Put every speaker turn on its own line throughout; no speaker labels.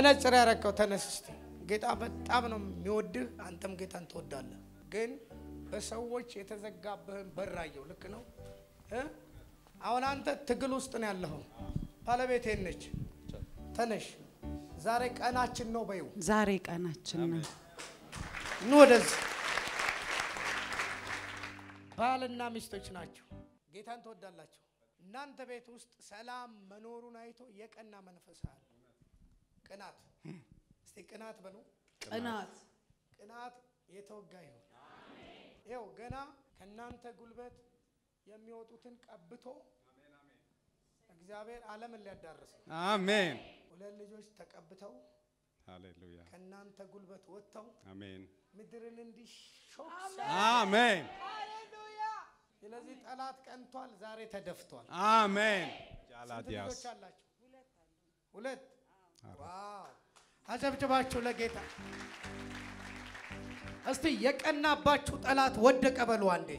መነጽር ያረከው ተነስ እስቲ። ጌታ በጣም ነው የሚወድህ፣ አንተም ጌታን ትወዳለህ። ግን በሰዎች የተዘጋብህን በራየው ልክ ነው እ አሁን አንተ ትግል ውስጥ ነው ያለኸው። ባለቤቴ ነች። ተነሽ፣ ዛሬ ቀናችን ነው በይው።
ዛሬ ቀናችን ነው።
ኑ ወደዚህ። ባልና ሚስቶች ናቸው። ጌታን ትወዳላቸው። እናንተ ቤት ውስጥ ሰላም መኖሩን አይቶ የቀና መንፈስ አለ። ቅናት፣ እስቲ ቅናት በሉ።
ቅናት
ቅናት የተወጋ ይሁን። ይኸው ገና ከእናንተ ጉልበት የሚወጡትን ቀብቶ እግዚአብሔር ዓለምን ሊያዳርስ ነው።
አሜን
ሁለት ልጆች ተቀብተው
ሃሌሉያ
ከእናንተ ጉልበት ወጥተው
አሜን
ምድርን እንዲሾክ
አሜን
ስለዚህ ጠላት ቀንቷል፣ ዛሬ ተደፍቷል።
አሜን
ስንት
ጃላዲያስ
ልጆች አላችሁ? ሁለት። ዋው! አጨብጭባችሁ ለጌታ እስቲ የቀናባችሁ ጠላት ወደቀ በሉ አንዴ።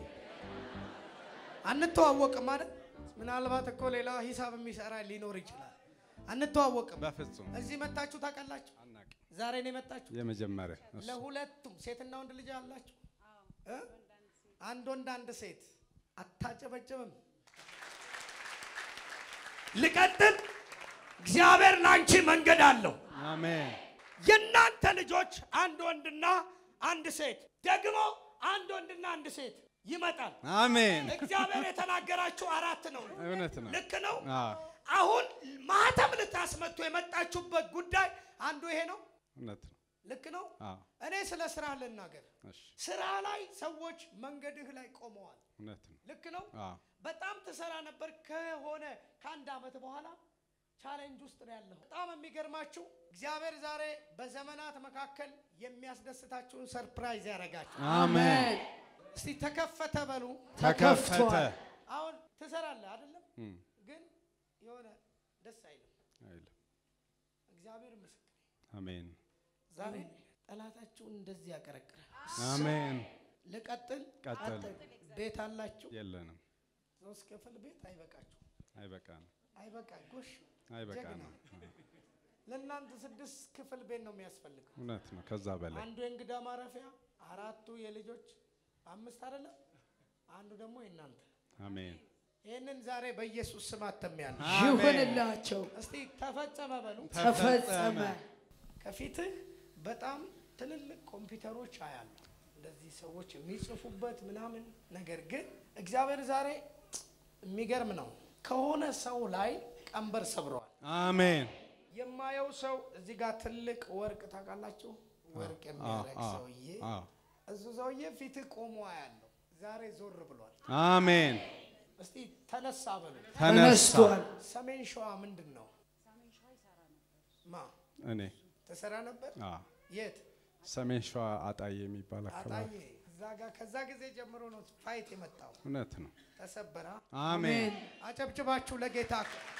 አንተዋወቅም ማለት ምናልባት እኮ ሌላ ሂሳብ የሚሰራ ሊኖር ይችላል። አንተዋወቅም።
በፍጹም
እዚህ መጣችሁ ታውቃላችሁ?
አናውቅም።
ዛሬ ነው የመጣችሁ።
የመጀመሪያ እሱ
ለሁለቱም ሴትና ወንድ ልጅ አላችሁ? እ? አንድ ወንድ አንድ ሴት። አታጨበጭብም። ልቀጥል። እግዚአብሔር ለአንቺ መንገድ አለው።
አሜን
የእናንተ ልጆች አንድ ወንድና አንድ ሴት ደግሞ አንድ ወንድና አንድ ሴት ይመጣል።
አሜን
እግዚአብሔር የተናገራችሁ አራት ነው።
እውነት ነው
ልክ ነው።
አዎ
አሁን ማህተም ልታስመቱ የመጣችሁበት ጉዳይ አንዱ ይሄ ነው።
እውነት ነው
ልክ ነው።
አዎ
እኔ ስለ ስራ ልናገር።
እሺ
ስራ ላይ ሰዎች መንገድህ ላይ ቆመዋል።
እውነት ነው
ልክ ነው።
አዎ
በጣም ትሰራ ነበር። ከሆነ ከአንድ ዓመት በኋላ ቻሌንጅ ውስጥ ነው ያለው። በጣም የሚገርማችሁ እግዚአብሔር ዛሬ በዘመናት መካከል የሚያስደስታችሁን ሰርፕራይዝ ያደርጋችሁ።
አሜን
እስቲ ተከፈተ በሉ።
ተከፈተ
አሁን ትሰራለህ አይደለም፣
እም፣
ግን የሆነ ደስ አይልም።
አይልም
እግዚአብሔር ምስክር
አሜን
ዛሬ ጠላታችሁን እንደዚህ ያቀረቅራል።
አሜን
ልቀጥል።
ቀጥል
ቤት አላችሁ።
የለንም
ሶስት ክፍል ቤት አይበቃችሁ።
አይበቃንም
አይበቃ ጎሽ
አይበቃንም
ለእናንተ ስድስት ክፍል ቤት ነው የሚያስፈልገው።
እውነት ነው ከዛ በላይ
አንዱ የእንግዳ ማረፊያ፣ አራቱ የልጆች አምስት አይደለም፣ አንዱ ደግሞ የእናንተ።
አሜን
ይህንን ዛሬ በኢየሱስ ስም አተሚያለሁ።
ይሁንላቸው።
እስቲ ተፈጸመ በሉ።
ተፈጸመ።
ከፊትህ በጣም ትልልቅ ኮምፒውተሮች አያሉ እንደዚህ ሰዎች የሚጽፉበት ምናምን። ነገር ግን እግዚአብሔር ዛሬ የሚገርም ነው። ከሆነ ሰው ላይ ቀንበር ሰብረዋል።
አሜን
የማየው ሰው እዚህ ጋር ትልቅ ወርቅ ታውቃላችሁ፣ ወርቅ የሚያደርግ
አዎ፣
ሰውዬ
አዎ።
እሱ ሰውዬ ፊትህ ቆሞ ያለው ዛሬ ዞር ብሏል።
አሜን
እስቲ ተነሳ በሉ።
ተነሳ
ተነስቷል።
ሰሜን ሸዋ ምንድን ነው? ማ
እኔ
ተሰራ ነበር?
አዎ
የት?
ሰሜን ሸዋ አጣዬ የሚባል አካባቢ
አጣዬ። እዛ ጋር ከዛ ጊዜ ጀምሮ ነው ፋይት የመጣው።
እውነት ነው
ተሰበራ።
አሜን
አጨብጭባችሁ ለጌታ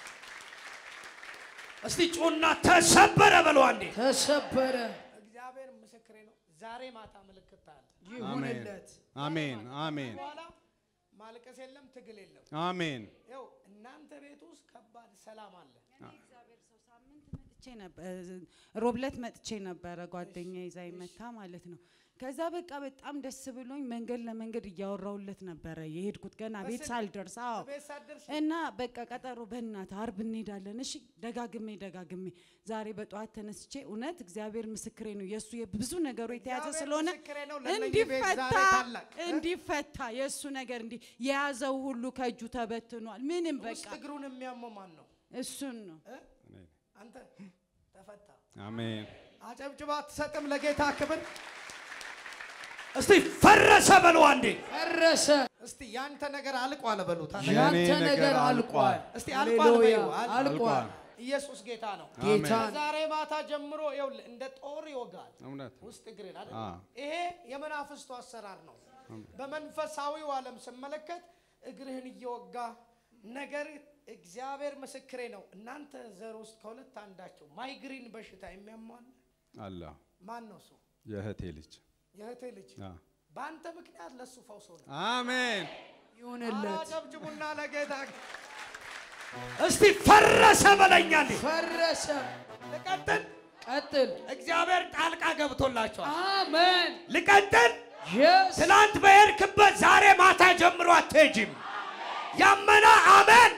እስቲ ጩና ተሰበረ በሉ አንዴ።
ተሰበረ።
እግዚአብሔር ምስክሬ ነው። ዛሬ ማታ ምልክት አለ።
ይሁንለት።
አሜን አሜን
በኋላ ማልቀስ የለም፣ ትግል የለም።
አሜን
ይኸው እናንተ ቤት ውስጥ ከባድ ሰላም አለ።
መጥቼ ነበር ሮብለት መጥቼ ነበረ ጓደኛ ይዛ መታ ማለት ነው። ከዛ በቃ በጣም ደስ ብሎኝ መንገድ ለመንገድ እያወራውለት ነበረ የሄድኩት ገና ቤት
በስልክ?
ሳልደርስ። አዎ
ቤት ሳትደርሺ
እና በቃ ቀጠሮ በእናትህ አርብ እንሄዳለን። እሺ ደጋግሜ ደጋግሜ ዛሬ በጠዋት ተነስቼ እውነት እግዚአብሔር ምስክሬ ነው የእሱ የብዙ ነገሩ የተያዘ
እግዚአብሔር
ስለሆነ
ምስክሬ ነው። ለእነኚህ ቤት ዛሬ
እንዲፈታ
ታላቅ እ?
እንዲፈታ የእሱ ነገር እንዲ የያዘው ሁሉ ከእጁ ተበትኗል። ምንም
ውስጥ
በቃ
እግሩን የሚያመው ማን ነው?
እሱን ነው
እ?
እኔ ነኝ።
አንተ ተፈታ።
አሜን
አጨብጭባ አትሰጥም ለጌታ ክብር። እስቲ ፈረሰ በሉ አንዴ።
ፈረሰ።
እስቲ ያንተ ነገር አልቋል በሉት።
የኔ
ያንተ ነገር
ነገር
አልቋል።
አልቋል።
እስቲ አልቋል
ሃሌሉያ
በይው፣ አል-
አልቋል።
ኢየሱስ ጌታ ነው።
ጌታ
ዛሬ ማታ ጀምሮ ይኸውልህ እንደ ጦር ይወጋል
እውነት ነው
ውስጥ እግሬን አይደል?
አ
ይሄ የመናፍስቱ አሰራር ነው። በመንፈሳዊው ዓለም ስመለከት እግርህን እየወጋ ነገር እግዚአብሔር ምስክሬ ነው። እናንተ ዘር ውስጥ ከሁለት አንዳቸው ማይግሪን በሽታ የሚያሟል
አለ
ማን ነው? እሱ
የእህቴ ልጅ
የእህቴ ልጅ
አ
በአንተ ምክንያት ለሱ ፈውስ ሆነ።
አሜን
ይሁንለት።
አጨብጭቡና ለጌታ እስቲ ፈረሰ በለኛ እንዴ
ፈረሰ።
ልቀጥል።
ቀጥል።
እግዚአብሔር ጣልቃ ገብቶላቸዋል።
አሜን።
ልቀጥል።
የስ
ትናንት በሄድክበት ዛሬ ማታ ጀምሮ አትሄጂም። ያመነ አሜን።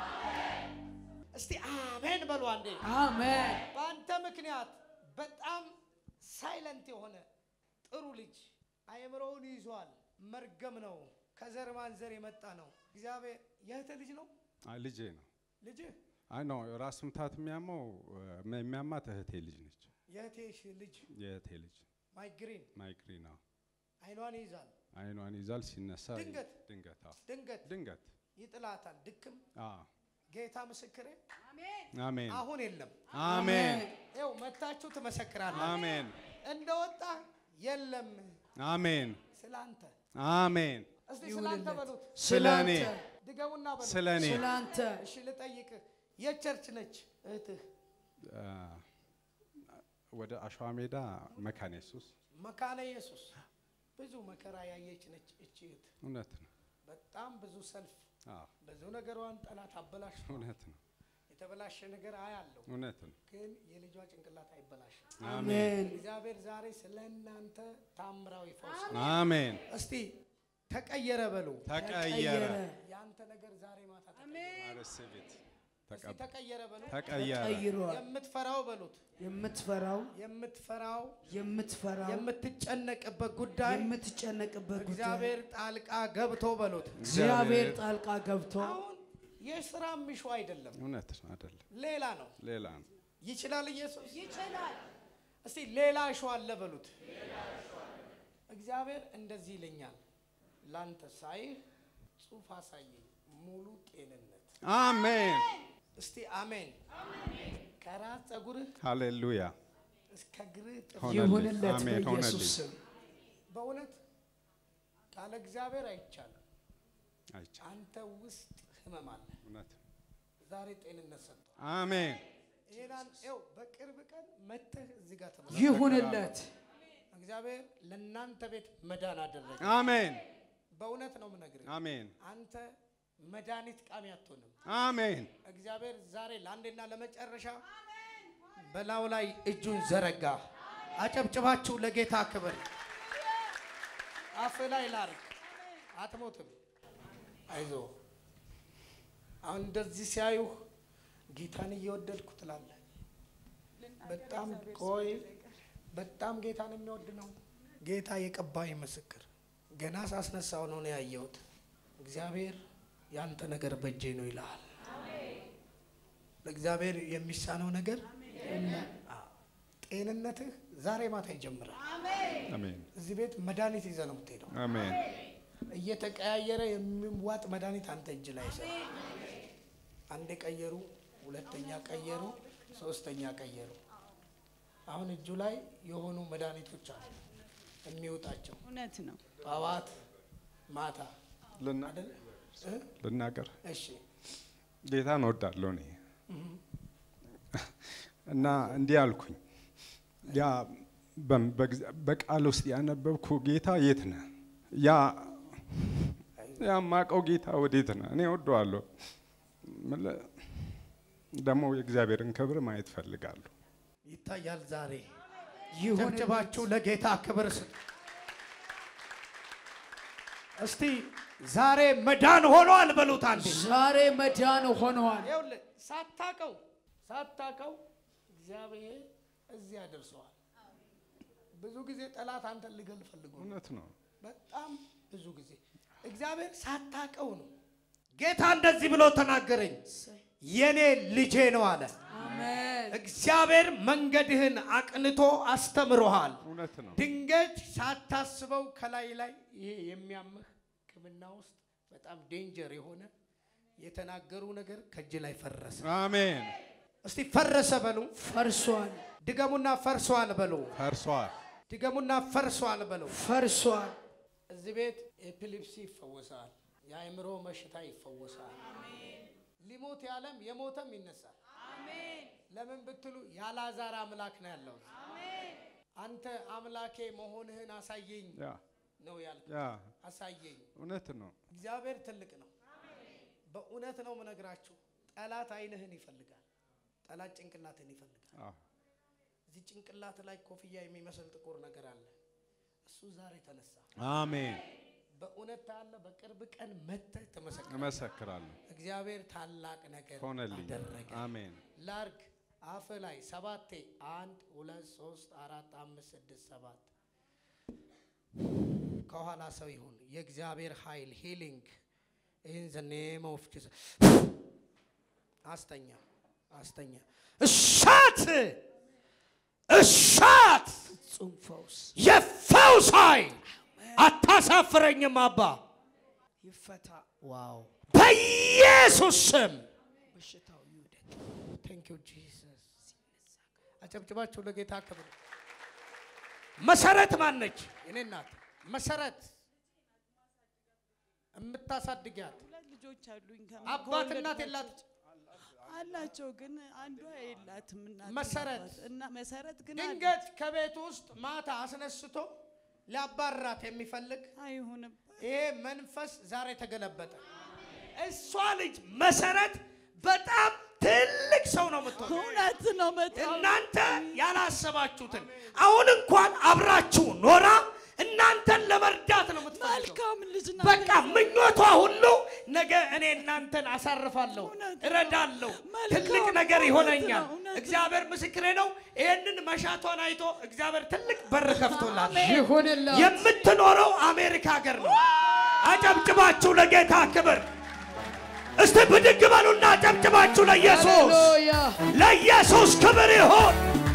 እስቲ አሜን በሉ አንዴ።
አሜን።
በአንተ ምክንያት በጣም ሳይለንት የሆነ ጥሩ ልጅ አእምሮውን ይዟል። መርገም ነው። ከዘር ማንዘር የመጣ ነው። እግዚአብሔር የእህትህ ልጅ ነው
አይ ልጄ ነው።
ልጅህ
አይ ነው ራስ ምታት የሚያመው እ፣ የሚያማት እህቴ ልጅ ነች።
የእህቴሽ ልጅ
የእህቴ ልጅ
ማይግሪን
ማይግሪና
አይኗን ይይዛል።
አይኗን ይዛል ሲነሳ
ድንገት?
ድንገት አዎ፣
ድንገት
ድንገት
ይጥላታል። ድክም
አዎ።
ጌታ ምስክሬ
አሜን
አሁን የለም።
አሜን
ይኸው መታችሁ ትመሰክራለህ።
አሜን
እንደወጣ የለም
አሜን
ስላንተ
አሜን
እስቲ ስላንተ በሉት
ስለ እኔ
ድገሙና በሉት
ስለ እኔ
ስላንተ
እሺ ልጠይቅህ የቸርች ነች እህትህ
አ፣ ወደ አሸዋ ሜዳ መካነ ኢየሱስ
መካነ ኢየሱስ ብዙ መከራ ያየች ነች እቺ እህት
እውነት ነው።
በጣም ብዙ ሰልፍ
አዎ
ብዙ ነገሯን ጠላት አበላሽ
እውነት ነው።
የተበላሸ ነገር አያለው
እውነት ነው።
ግን የልጇ ጭንቅላት አይበላሽም
አሜን
እግዚአብሔር ዛሬ ስለ እናንተ ታምራዊ ፈውስ
አሜን።
እስቲ ተቀየረ በሉ
ተቀየረ
የአንተ ነገር ዛሬ ማታ ተቀየረ።
አረሰቤት
እስቲ ተቀየረ በሉ
ተቀየረ
ቀይሯል።
የምትፈራው በሉት
የምትፈራው
የምትፈራው
የምትፈራው
የምትጨነቅበት ጉዳይ
የምትጨነቅበት ጉዳይ
እግዚአብሔር ጣልቃ ገብቶ በሉት
እግዚአብሔር ጣልቃ ገብቶ
አሁን የስራ ምሹ አይደለም
እውነት ነው አይደለም፣
ሌላ ነው
ሌላ ነው።
ይችላል ኢየሱስ ይችላል እስቲ ሌላ እሾ አለ በሉት እግዚአብሔር እንደዚህ ይለኛል ላንተ ሳይህ ጽሑፍ አሳየኝ ሙሉ ጤንነት
አሜን
እስቲ አሜን ከራስ ፀጉርህ
ሃሌሉያ
እስከ እግርህ ጥፍር
ሆነልኝ።
ይሁንለት
አሜን
በኢየሱስ
ሆነልኝ።
ስም።
በእውነት ካለ እግዚአብሔር አይቻልም
አይቻልም።
አንተ ውስጥ ህመም አለ
እውነት ነው።
ዛሬ ጤንነት ሰጥቷል
አሜን
ይሄናን ው በቅርብ ቀን መተህ እዚህ ጋር ተመ
ይሁንለት
እግዚአብሔር ለእናንተ ቤት መዳን አደረገ
አሜን
በእውነት ነው የምነግርህ
አሜን
አንተ መድኃኒት ቃሚ አትሆንም
አሜን
እግዚአብሔር ዛሬ ለአንዴና ለመጨረሻ በላዩ ላይ እጁን ዘረጋ አጨብጭባችሁ ለጌታ ክብር አፍ ላይ ላርግ አትሞትም አይዞ አሁን እንደዚህ ሲያዩህ ጌታን እየወደድኩ ትላለህ በጣም ቆይ በጣም ጌታን የሚወድ ነው ጌታ የቀባይ ምስክር ገና ሳስነሳው ነው ነው ያየሁት እግዚአብሔር ያንተ ነገር በእጄ ነው ይልሃል ለእግዚአብሔር የሚሳነው ነገር አዎ። ጤንነትህ ዛሬ ማታ ይጀምራል
አሜን
እዚህ ቤት መድኃኒት ይዘህ ነው የምትሄደው
አሜን
እየተቀያየረ የሚዋጥ መድኃኒት አንተ እጅ ላይ ይሰራ አንዴ ቀየሩ ሁለተኛ ቀየሩ ሶስተኛ ቀየሩ አሁን እጁ ላይ የሆኑ መድኃኒቶች አሉ የሚወጣቸው
እውነት ነው።
ጠዋት ማታ
ልና-
አይደል እ?
ልናገር
እሺ
ጌታን እወዳለሁ እኔ እና እንዲህ አልኩኝ ያ በም- በግዛ- በቃል ውስጥ ያነበብኩ ጌታ የት ነህ? ያ ያ ማቀው ጌታ ወዴት ነህ? እኔ እወደዋለሁ። ምለ- ደግሞ የእግዚአብሔርን ክብር ማየት ፈልጋለሁ።
ይታያል ዛሬ
ይሁንለት
ጨብጭባችሁ ለጌታ ክብር ስጡ እስቲ ዛሬ መዳን ሆኗል በሉት አንዴ
ዛሬ መዳን ሆነዋል።
ይኸውልህ ሳታቀው ሳታቀው እግዚአብሔር እዚህ ያደርሰዋል። ብዙ ጊዜ ጠላት አንተን ሊገል ፈልጎ ነው።
እውነት ነው።
በጣም ብዙ ጊዜ እግዚአብሔር ሳታቀው ነው። ጌታ እንደዚህ ብሎ ተናገረኝ፣ የኔ ልጄ ነው አለ።
አሜን።
እግዚአብሔር መንገድህን አቅንቶ አስተምሮሃል።
እውነት ነው።
ድንገት ሳታስበው ከላይ ላይ ይሄ የሚያምህ ሕክምና ውስጥ በጣም ዴንጀር የሆነ የተናገሩ ነገር ከእጅ ላይ ፈረሰ።
አሜን።
እስቲ ፈረሰ በሉ።
ፈርሷል፣
ድገሙና ፈርሷል በሉ።
ፈርሷል።
ድገሙና ፈርሷል በሉ።
ፈርሷል።
እዚህ ቤት ኤፒሊፕሲ ይፈወሳል። የአእምሮ በሽታ ይፈወሳል። ሊሞት ያለም የሞተም ይነሳል። ለምን ብትሉ ያላዛር አምላክ ነው ያለው። አንተ አምላኬ መሆንህን አሳየኝ
ያ
ነው ያልክ።
ያ
አሳየኝ።
እውነት ነው።
እግዚአብሔር ትልቅ ነው። በእውነት ነው የምነግራችሁ። ጠላት አይንህን ይፈልጋል። ጠላት ጭንቅላትን ይፈልጋል።
አዎ
እዚህ ጭንቅላት ላይ ኮፍያ የሚመስል ጥቁር ነገር አለ። እሱ ዛሬ ተነሳ።
አሜን።
በእውነት ታለ በቅርብ ቀን መጥተህ ተመሰክራለህ።
እመሰክራለሁ።
እግዚአብሔር ታላቅ ነገር
ሆነልኝ።
አደረገ።
አሜን።
ላርግ አፍ ላይ ሰባቴ አንድ ሁለት ሶስት አራት አምስት ስድስት ሰባት ከኋላ ሰው ይሁን የእግዚአብሔር ኃይል ሂሊንግ ኢን ዘ ኔም ኦፍ ጂሰስ አስተኛ አስተኛ እሳት እሳት
ፍጹም ፈውስ
የፈውስ ኃይል አታሳፍረኝም አባ
ይፈታ፣
ዋው በኢየሱስ ስም
በሽታው ይውደቅ።
ቴንክ ዩ ጂሰስ። አጨብጭባችሁ ለጌታ ክብር። መሰረት ማነች? የኔ እናት መሰረት የምታሳድጊያት
ሁለት ልጆች አሉኝ። ከ-
አባት
ከወለድኳቸው-
እናት የላት
አላቸው ግን አንዷ የላትም እናት
መሰረት
አባት። እና መሰረት ግን አለ።
ድንገት ከቤት ውስጥ ማታ አስነስቶ ሊያባራት የሚፈልግ
አይሆንም
ይሄ መንፈስ ዛሬ ተገለበጠ። እሷ ልጅ መሰረት በጣም ትልቅ ሰው ነው የምትሆነው።
እውነት ነው በጣም
እናንተ ያላሰባችሁትን አሁን እንኳን አብራችሁ ኖራ እናንተን ለመርዳት ነው የምትፈልገው።
መልካም ልጅ ናት።
በቃ ምኞቷ ሁሉ ነገ እኔ እናንተን አሳርፋለሁ፣
እውነት ነው።
እረዳለሁ፣
መልካም
ትልቅ ነገር
እውነት
ይሆነኛል።
ነው፣ እውነት ነው።
እግዚአብሔር ምስክሬ ነው። ይህንን መሻቷን አይቶ እግዚአብሔር ትልቅ በር ከፍቶላል።
ይሁንላት።
የምትኖረው አሜሪካ ሀገር ነው። አጨብጭባችሁ ለጌታ ክብር እስቲ ብድግ በሉና አጨብጭባችሁ ለኢየሱስ
ሃሌሉያ
ለኢየሱስ ክብር ይሁን።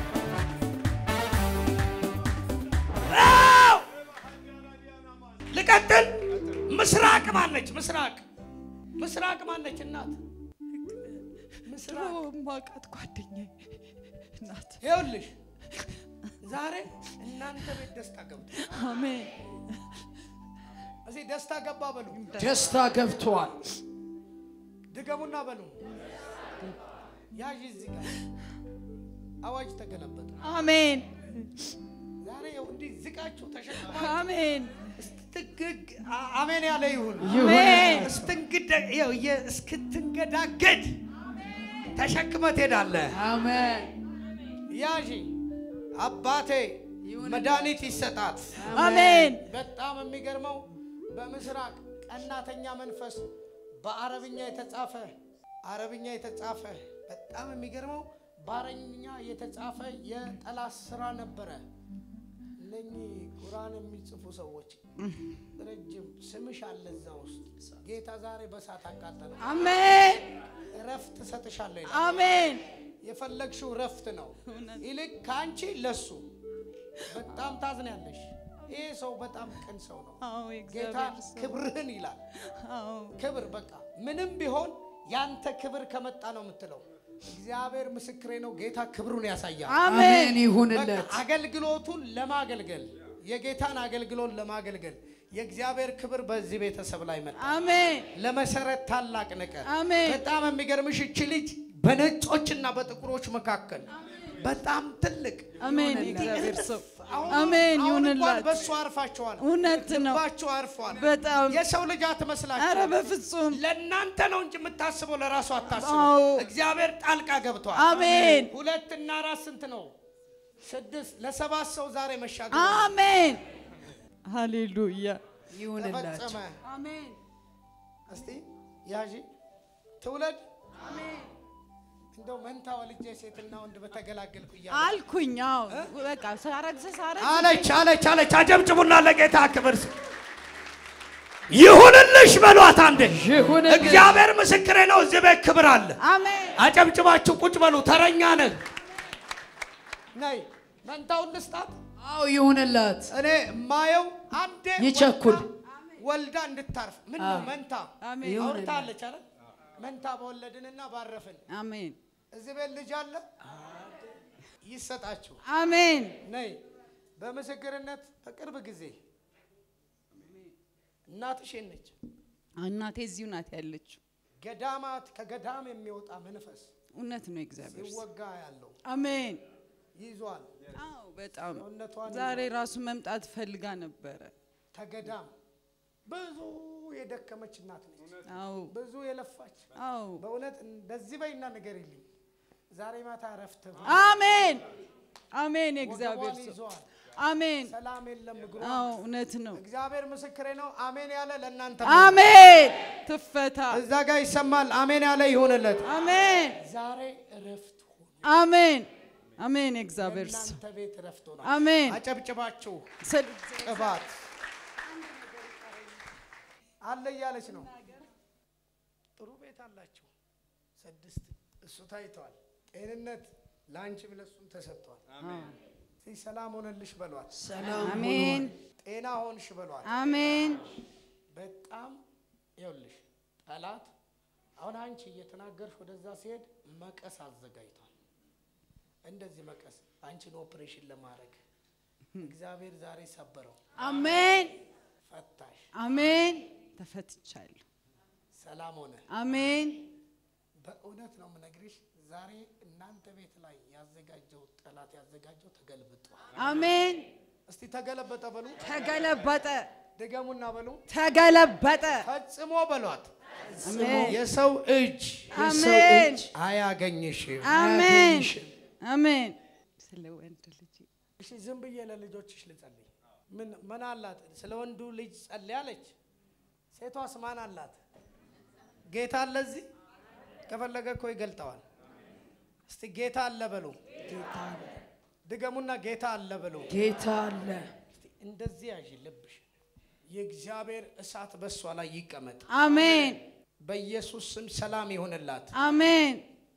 አዎ! ልቀጥል። ምስራቅ ማነች? ምስራቅ ምስራቅ ማነች? እናት
ድሮ
ምስራቅ
ማውቃት ጓደኛዬ ናት።
ይኸውልሽ፣ ዛሬ እናንተ ቤት ደስታ ገብቶ
አሜን
እዚህ ደስታ ገባ በሉ፣
ደስታ ገብቷል።
ድገሙና በሉ። ያዥ እዚህ ጋር አዋጅ ተገለበጠ።
አሜን
ዛሬ ይኸው እንዲህ ዝቃችሁ ተሸክማ
አሜን
እስትግግ አ- አሜን ያለ ይሁን።
አሜን
እስትንግደ ይኸው የ- እስክትንገዳገድ ተሸክመ ትሄዳለህ።
አሜን
ያዢ አባቴ መድኃኒት ይሰጣት።
አሜን
በጣም የሚገርመው በምስራቅ ቀናተኛ መንፈስ በአረብኛ የተጻፈ አረብኛ የተጻፈ በጣም የሚገርመው በአረብኛ የተጻፈ የጠላት ስራ ነበረ። እነኚህ ቁርአን የሚጽፉ ሰዎች ረጅም ስምሽ አለ እዛ ውስጥ ጌታ ዛሬ በሳት አቃጠለ።
አሜን
እረፍት እሰጥሻለሁ ይላል።
አሜን
የፈለግሽው እረፍት ነው።
እውነት።
ይልቅ ከአንቺ ለሱ በጣም ታዝኛለሽ። ይሄ ሰው በጣም ቅን ሰው ነው።
አዎ
ጌታ
የእግዚአብሔር ሰው
ክብርህን ይላል።
አዎ
ክብር በቃ ምንም ቢሆን ያንተ ክብር ከመጣ ነው የምትለው። እግዚአብሔር ምስክሬ ነው። ጌታ ክብሩን ያሳያል።
አሜን
አሜን
በቃ
ይሁንለት።
አገልግሎቱን ለማገልገል የጌታን አገልግሎት ለማገልገል የእግዚአብሔር ክብር በዚህ ቤተሰብ ላይ መጣ።
አሜን
ለመሰረት ታላቅ ነገር
አሜን
በጣም የሚገርምሽ እቺ ልጅ በነጮችና በጥቁሮች መካከል በጣም ትልቅ
አሜን
እንዲህ
የእግዚአብሔር ሰው
አሁን-
አሜን
አሁን እንኳን
ይሁንላት
በእሱ አርፋችኋል።
እውነት ነው
ልባችሁ አርፏል።
በጣም
የሰው ልጅ
ኧረ
አትመስላችሁ።
በፍጹም
ለእናንተ ነው እንጂ የምታስበው ለራሱ አታስበው።
አዎ።
እግዚአብሔር ጣልቃ ገብቷል።
አሜን
ሁለት እና አራት ስንት ነው? ስድስት ለሰባት ሰው ዛሬ መሻገር
አሜን ሃሌሉያ
ይሁንላችሁ።
ተፈጸመ።
አሜን
እስቲ ያዢ ትውለድ እንደው መንታ ወልጄ ሴትና ወንድ በተገላገልኩ እያለ
አልኩኝ አዎ በቃ ሳረግዝ ሳረግዝ
አለች አለች አለች። አጨብጭቡና ለጌታ ክብር ስጥ። ይሁንልሽ በሏት አንዴ።
ይሁንልሽ።
እግዚአብሔር ምስክሬ ነው። እዚህ ቤት ክብር አለ።
አሜን
አጨብጭባችሁ ቁጭ በሉ። ተረኛ ነህ። ነይ መንታውን ልስጣት።
አዎ ይሁንላት።
እኔ የማየው አንዴ
ይቸኩል።
ወልዳ- ወልዳ እንድታርፍ ምን ነው መንታ
አሜን
ይሁንላት።
አውርታለች አይደል? መንታ በወለድንና ባረፍን።
አሜን
እዚህ ቤት ልጅ አለ ይሰጣችሁ።
አሜን
ነይ በምስክርነት በቅርብ ጊዜ እናትሽ ነች።
እናቴ እዚሁ ናት ያለችው
ገዳማት ከገዳም የሚወጣ መንፈስ
እውነት ነው የእግዚአብሔር ሰው
ሲወጋ ያለው
አሜን
ይዟል።
አዎ በጣም
ሰውነቷን
ዛሬ ራሱ መምጣት ፈልጋ ነበረ
ከገዳም ብዙ የደከመች እናት ነች።
አዎ
ብዙ የለፋች
አዎ
በእውነት እንደዚህ በይና ነገር የለኝ ዛሬ ማታ እረፍት
አሜን አሜን። የእግዚአብሔር
ወገቧን
ሰው
ይዟል።
አሜን።
ሰላም የለም እግሯ።
አዎ እውነት ነው።
እግዚአብሔር ምስክሬ ነው። አሜን ያለ ለእናንተ
አሜን። ትፈታ።
እዛ ጋር ይሰማል። አሜን ያለ ይሆንለት።
አሜን።
ዛሬ እረፍት ሆነ።
አሜን። አሜን። የእግዚአብሔር ሰው
እናንተ ቤት እረፍት ሆነ።
አሜን።
አጨብጭባችሁ
ስል-
ቅባት አለ እያለች ነው። ጥሩ ቤት አላችሁ። ስድስት እሱ ታይተዋል። ጤንነት ለአንቺም ለሱም ተሰጥቷል። እስቲ ሰላም ሆነልሽ በሏት።
ሰላም
አሜን።
ጤና ሆንሽ በሏት።
አሜን።
በጣም ይኸውልሽ ጠላት አሁን አንቺ እየተናገርሽ ወደዛ ሲሄድ መቀስ አዘጋጅቷል። እንደዚህ መቀስ አንቺን ኦፕሬሽን ለማድረግ እግዚአብሔር ዛሬ ሰበረው፣
አሜን።
ፈታሽ፣
አሜን። ተፈትቻለሁ።
ሰላም ሆነ።
አሜን።
በእውነት ነው የምነግርሽ፣ ዛሬ እናንተ ቤት ላይ ያዘጋጀው ጠላት ያዘጋጀው ተገልብጧል።
አሜን።
እስቲ ተገለበጠ በሉ፣
ተገለበጠ።
ድገሙና በሉ፣
ተገለበጠ።
ፈጽሞ በሏት።
አሜን።
የሰው እጅ የሰው
አሜን።
እጅ አያገኝሽም።
አሜን። አሜን። ስለ ወንድ ልጅ
እሺ ዝም ብዬ ለልጆችሽ ልጸልይ። ምን ምን አላት? ስለ ወንዱ ልጅ ጸልይ አለች። ሴቷስ ማን አላት? ጌታ አለ እዚህ። ከፈለገ እኮ ይገልጠዋል። እስቲ ጌታ አለ በሉ። ድገሙና ጌታ አለ በሉ።
ጌታ አለ።
እስቲ እንደዚህ ያዥ ልብሽ። የእግዚአብሔር እሳት በእሷ ላይ ይቀመጥ።
አሜን።
በኢየሱስ ስም ሰላም ይሆንላት።
አሜን።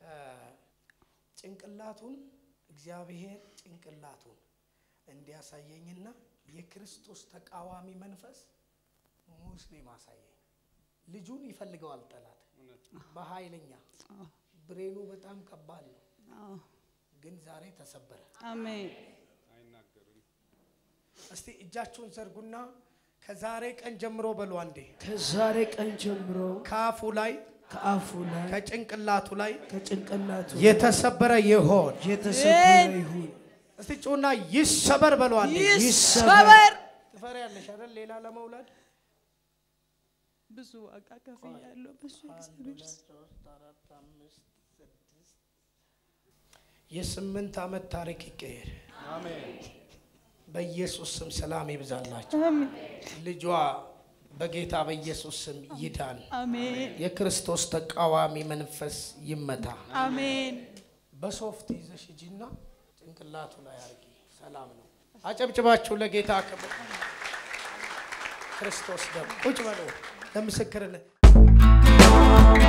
ጭንቅላቱን እግዚአብሔር ጭንቅላቱን እንዲያሳየኝና የክርስቶስ ተቃዋሚ መንፈስ ሙስሊም አሳየኝ። ልጁን ይፈልገዋል ጠላት በኃይለኛ ብሬኑ በጣም ከባድ ነው፣
አዎ።
ግን ዛሬ ተሰበረ።
አሜን።
እስቲ እጃችሁን ዘርጉና ከዛሬ ቀን ጀምሮ በሉ አንዴ
ከዛሬ ቀን ጀምሮ
ከአፉ ላይ
ከአፉ ላይ
ከጭንቅላቱ ላይ
ከጭንቅላቱ
የተሰበረ ይሆን።
የተሰበረ ይሁን።
እስቲ ጩና ይሰበር በሉ አንዴ።
ይሰበር።
ትፈሪያለሽ አይደል? ሌላ ለመውለድ
ብዙ ዋጋ ከፍያለሁ። በሱ እግዚአብሔር ስም።
የስምንት ዓመት ታሪክ ይቀየር። በኢየሱስ ስም ሰላም ይብዛላቸው።
አሜን።
ልጇ በጌታ በኢየሱስ ስም ይዳን።
አሜን።
የክርስቶስ ተቃዋሚ መንፈስ ይመታ።
አሜን።
በሶፍት ይዘሽ ሂጂና ጭንቅላቱ ላይ አርጊ። ሰላም ነው። አጨብጭባችሁ ለጌታ ክብር። ክርስቶስ ደግሞ ቁጭ በሉ ለምስክርነት